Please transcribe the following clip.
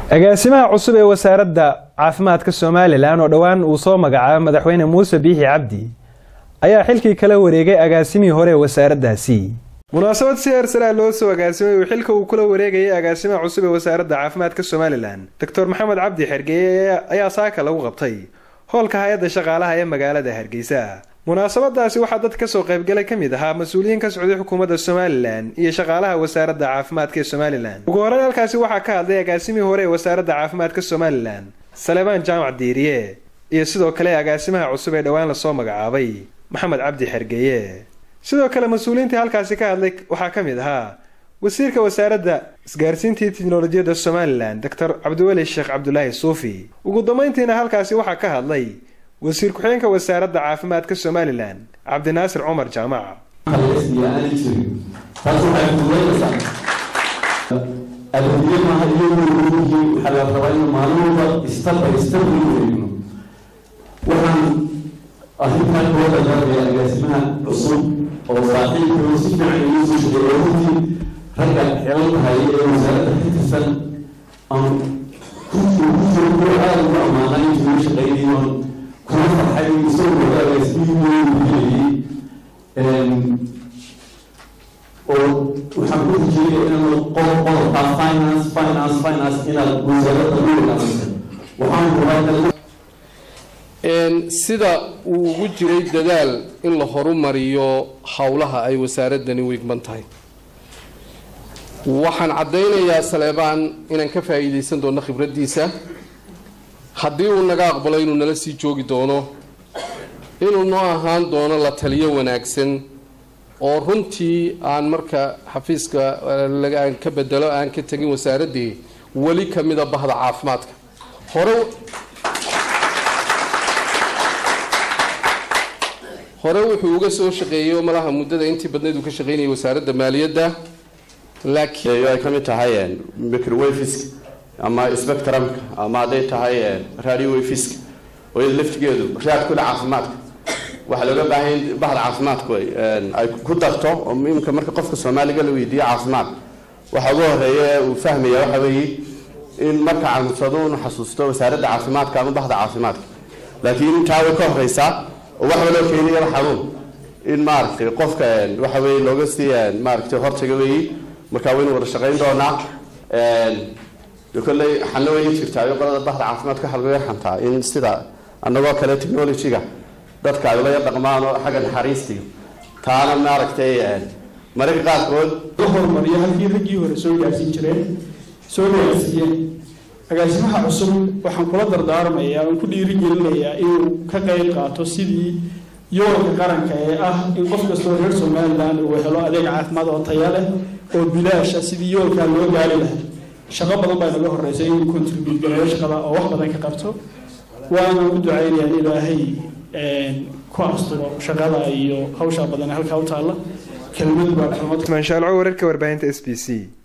agaasimaha cusub ee wasaaradda caafimaadka somalilan oo dhowaan uu soo magacaabo madaxweyne muuse biixi cabdi ayaa xilkii kala wareegay agaasimihii hore ee wasaaraddaasi munaasabad si heersaraa loo soo agaasimay uu xilka uu kula wareegayay agaasimaha cusub ee wasaaradda caafimaadka somalilan doctor maxamed cabdi xergeeye ayaa saaka lagu qabtay hoolka hay-adda shaqaalaha ee magaalada hargeysa munaasabadaasi waxaa dad kasoo qaybgalay ka mid ahaa mas-uuliyiin ka socday xukuumadda somalilan iyo shaqaalaha wasaaradda caafimaadka ee somalilan ugu horeyn halkaasi waxaa ka hadlay agaasimihii hore ee wasaaradda caafimaadka somalilan salebaan jaamac diiriye iyo sidoo kale agaasimaha cusub ee dhowaan lasoo magacaabay maxamed cabdi xergeeye sidoo kale mas-uuliyiintii halkaasi ka hadlay waxaa ka mid ahaa wasiirka wasaaradda isgaarsiintii tiknolojiyadda somalilan doctor cabdiweli sheekh cabdulaahi suufi ugu dambeyntiina halkaasi waxaa ka hadlay wasiir ku-xigeenka wasaaradda caafimaadka somalilan cabdinaasir cumar jaamac adeegyamaha iyaguyihiin waxaa la rabaa in maalin walba step by step lagu eegno waxaan arrintan kula dadaarmaya agaasimaha cusub oo saaxiibkao si fiican igu soo shaqeeya runtii ragga xilalka haya ee wasaaradda ka tirsan aan kusoo kuwa aada ugu ammaanay intuu la shaqeynay oon kuna farxay isagoo agaasimihii ugelayay oo waxaan ku rajeyay inaan qodobka finance finance finance inaad wasaaradda u ilaalisa waxaan rabaa sida uu ugu jiray dadaal in la horumariyo howlaha ay wasaaraddani u igman tahay waxaan caddaynayaa saleebaan inaan ka faa'iidaysan doono khibraddiisa haddii uu naga aqbalo inuu nala sii joogi doono inuu noo ahaan doono la taliyo wanaagsan oo runtii aan marka xafiiska aan ka bedelo aan ka tegin wasaaraddii weli ka mida bahda caafimaadka hore hore wuxuu uga soo shaqeeyey oo malaha muddada intii badnayd uu ka shaqeynayay wasaaradda maaliyadda laakiin ay ka mid tahay microwafiska ama spectrumka ama hadday tahay radio wafiska oo iyada laftigeedu raad kule caafimaadka waxaa looga baahan bahda caafimaadku ay ku darto oo imika marka qofka soomaaliga la weydiiyo caafimaad waxa ugu horeeya uu fahmaya waxa weeye in marka cansado unu xasuusto wasaaradda caafimaadka ama bahda caafimaadka laakiin intaa way ka horeysaa oo waxba loo keenayaba xanuun in maaragtay qofka waxa weye looga sii maaragtay hortaga weeye marka waynu wada shaqayn doonaa kolley xalna way jirtaa qolada bahda caafimaadka waxa laga xantaa in sida annagoo kale technology-ga dadka ay ula dhaqmaan oo xagga naxariistiga taana maaragtay mararka qaarkood la horumariyo halkii raggii hore soo gaarsiin jireen soo gaarsiiyeen agaasimaha cusub waxaan kula dardaarmayaa oon ku dhiirigelinayaa inuu ka qayb qaato sidii yoolka qaranka ee ah in qof kastoo reer somalilan uu helo adeeg caafimaad oo taya leh oo bilaasha sidii yoolkaa loo gaari lahaa shaqo badan baa naga horreysay inuu contribute gareeyo shaqada oo wax badan ka qabto waana u ducaynayaa in ilaahay ku asturo shaqada iyo hawshaa badan halkaa u taalla kelmad baa maanshaalco wararka warbaahinta s b c